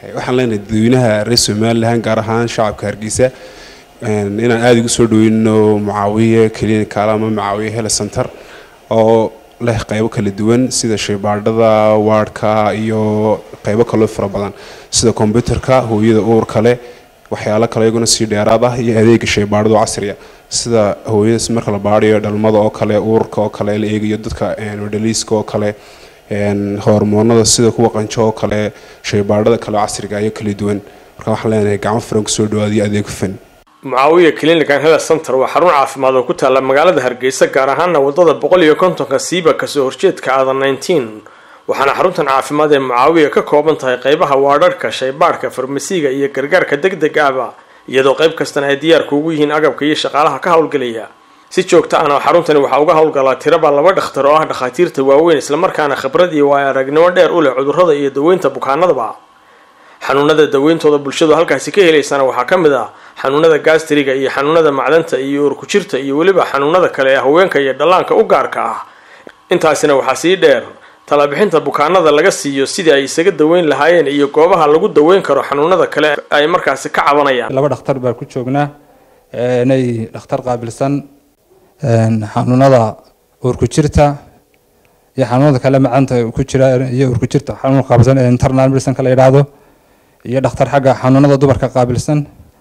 waxaan leenahay dadweynaha reer somalilan gaar ahaan shacabka hargeysa inaan aada ugu soo dhaweyno mucaawiye clinical ama mucaawiye hele center oo leh qeybo kala duwan sida shaybaadhada waardhka iyo qeybo kaloo fara badan sida kombyuterka hooyada uurka leh waxyaalo kale iyaguna sii dheeraad ah iyo adeega shaybaadhada oo casriya sida hooyadaas marka la baadhayo dhalmada oo kale uurka oo kale la eegayo dadka dhaliiska oo kale hormoonada sida kuwa qanjo oo kale shaybaadhada kale casriga iyo kala duwan marka waxaan leenahay gacmo furan kusoo dhawaadiyo adeeg hufan mucaawiya clinican health center waa xarun caafimaad oo ku taalla magaalada hargeysa gaar ahaana wadada boqol iyo kontonka siiba kasoo horjeedka aadan nineteen waxaana xaruntan caafimaad ee mucaawiya ka kooban tahay qeybaha waadharhka shaybaadhka farmasiga iyo gargaarka deg deg ahba iyadoo qayb kastana ay diyaarku ugu yihiin agabka iyo shaqaalaha ka howlgelaya si joogta ahna xaruntani waxaa uga howlgalaa tiraba laba dhakhtar oo ah dhakhaatiirta waaweyn islamarkaana khibrad iyo waay aragnimo dheer u leh cudurrada iyo daweynta bukaanadaba xanuunada daweyntooda bulshadu halkaasi ka helaysana waxaa ka mid ah xanuunada gastriga iyo xanuunada macdanta iyo urkujirta iyo weliba xanuunada kale ee haweenka iyo dhallaanka u gaarka ah intaasina waxaa sii dheer talabixinta bukaanada laga siiyo sidii ay isaga daweyn lahaayeen iyo goobaha lagu daweyn karo xanuunada kale ay markaasi ka cabanayaan laba dhakhtar baa ku joognaa inay dhakhtar qaabilsan xanuunada uurkujirta iyo xanuunada kale macanta ku jira iyo uurkujirta xanuun qaabilsan ee internal medicine la yidhaahdo iyo dhakhtar xagga xanuunada dumarka qaabilsan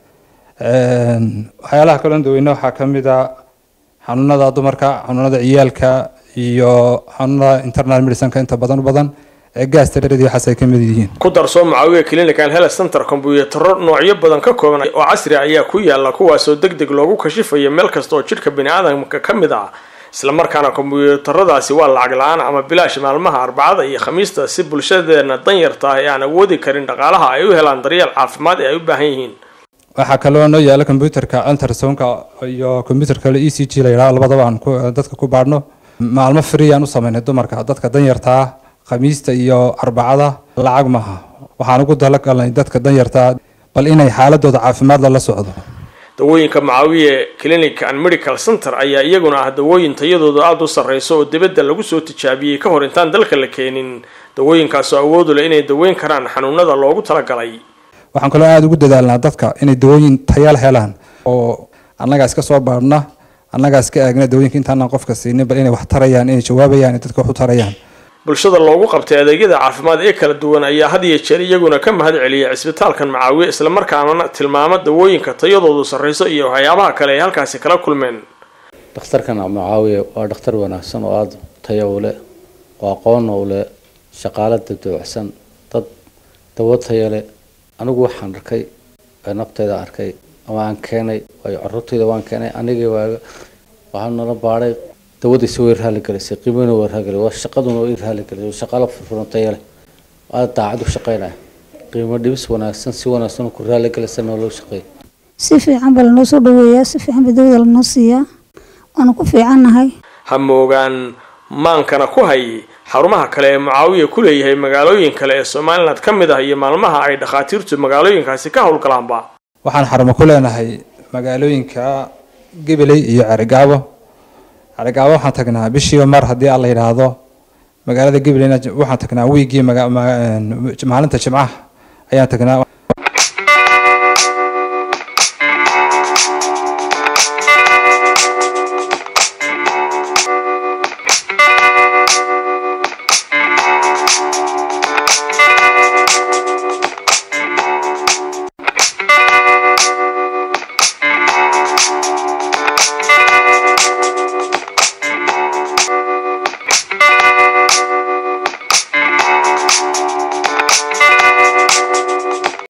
waxyaalaha kaloo daweyne waxaa ka mid a xanuunada dumarka xanuunada ciyaalka iyo xanuunada internal medicineka inta badan u badan ee gaasta dhereed waxaas ay ka mid yihiin ku darsoo mucaawiya clinical health center kombuyuutarro noocyo badan ka kooban oo casri ayaa ku yaala kuwaasoo deg deg loogu kashifayo meel kasta oo jidhka bini-aadamka ka mid ah islamarkaana kombuyuutaradaasi waa lacag la-aan ama bilaash maalmaha arbacada iyo khamiista si bulshadeena danyarta ah ee aan awoodi karin dhaqaalaha ay u helaan daryeel caafimaad ee ay u baahan yihiin waxaa kaloo noo yaala kombyuterka ultrasonka iyo kombyuterka e c g la yidhaha labadaba aan dadka ku baadhno maalmo free aan u sameynay dumarka dadka danyarta ah khamiista iyo arbacada lacag maaha waxaan ugu talagalnay dadka danyartaa bal inay xaaladooda caafimaad lala socdo dawooyinka mucaawiye clinic and medical center ayaa iyaguna ah dawooyin tayadooda aada u sarreyso oo dibadda lagu soo tijaabiyey ka hor intaan dalka la keenin dawooyinkaasoo awoodu leh inay daweyn karaan xanuunada loogu talagalay waxaan kaloo aada ugu dadaalnaa dadka inay dawooyin tayal helaan oo annagaa iska soo baadhna annagaa iska aagna dawooyinka intaanaan qofka siinin bal inay wax tarayaan inay jawaabayaan inay dadka wax u tarayaan bulshada loogu qabtay adeegyada caafimaad ee kala duwan ayaa had iyo jeer iyaguna ka mahad celiya cisbitaalkan macaawiye islamarkaana tilmaama dawooyinka tayadoodu sarreyso iyo waxyaabaha kale ay halkaasi kala kulmeen dhakhtarkan macaawiye waa dhakhtar wanaagsan oo aada tayo u leh oo aqoonna u leh shaqaalo dadawacsan dad dawo tayo leh anigu waxaan arkay nafteyda arkay ama aan keenay waayo carruurtayda waan keenay anigii waaga waxaan nala baadhay dawadiisa way raali gelisay qiimana way raali gelisay waa shaqaduna way raali gelisay shaqaalo furfuran tayo leh waa daacad u shaqaynaya qiimo dhibis wanaagsan si wanaagsan ku raali gelisay noo loo shaqeeya si fiican baa lanoo soo dhaweeyaa si fiican baa dawada lanoo siiyaa waanu ku fiicannahay ha moogaan maankana ku hay xarumaha kale ee mucaawiya ku leeyahay magaalooyin kale ee somaliland ka mid ah iyo maalmaha ay dhakhaatiirtu magaalooyinkaasi ka howlgalaanba waxaan xarumo ku leenahay magaalooyinka gabiley iyo carigaabo carigaabo waxaan tagnaa bishiiba mar haddii aan la yidhaahdo magaalada gabileyna waxaan tagnaa wiigii maalinta jimcaha ayaan tagnaa